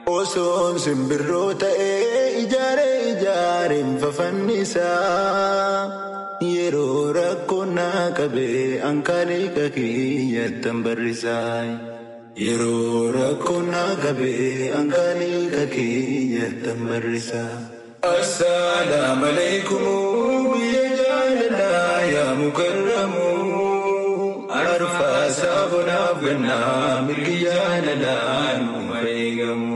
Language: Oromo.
Osoon simbirroo ta'ee ijaaree ijaareen fafannisaa yeroo rakkoo naa qabee ankaaniqa kiyyattan barrisaa. Yeroo rakkoo naa qabee ankaaniqa kiyyattan barrisaa. Assalaamu alaikum biyya jaalalaa yaa mukarramu. Arfaasaa bonaaf gannaa mirgi jaalalaa nu eegamu.